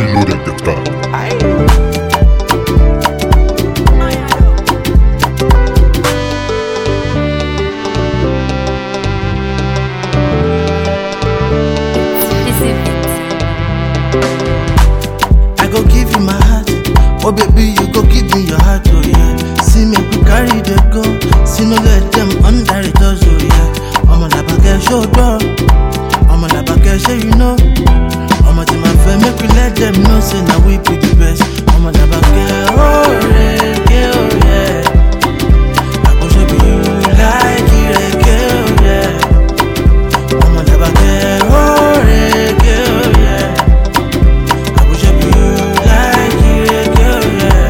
loaded.com. I go give you my heart. Oh baby, you go give me your heart, oh yeah. See me we carry the go. See no let them under it, oh yeah. I'm on the back show door. I'm on the back show you know. I'm on my friend, make we let them know. Say now we be the best. I'm on the back oh yeah, oh yeah. I go show you like it, oh yeah. I'm on the back oh yeah, oh yeah. I wish I be you like it, girl,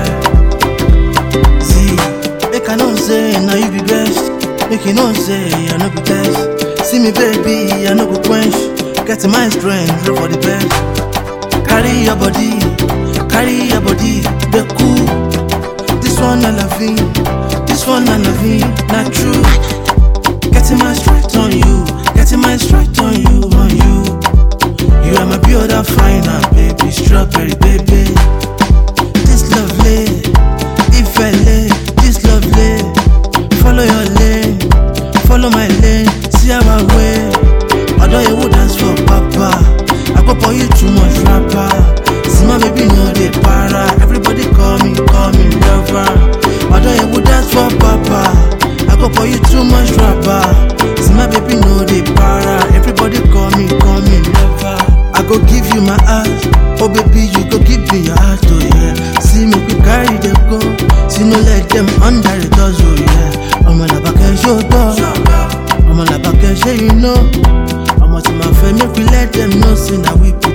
yeah. See, make I know say now you be best. Make you know say I no be test. See me baby, I no go quench. Get my strength, look for the best. Carry your body, carry your body, be cool. This one I love you, this one I love you, not true. Getting my strength on you, getting my strength on you, on you. You are my beautiful finer, baby, strawberry baby. This lovely, if I lay, this lovely. Follow your lane, follow my lane, see our way. Although you would dance for papa, I go for you too much rapper. See my baby no dey para, everybody call me, call me lover. Although you would dance for papa, I go for you too much rapper. See my baby no dey para, everybody call me, call me lover. I go give you my heart, oh baby you go give me your heart, oh yeah. See me we carry them go, see no let them under the doors, oh yeah. I'm on a back and show door, I'm on a back and show you know. I'm on to my friend, make we let them know, say now we be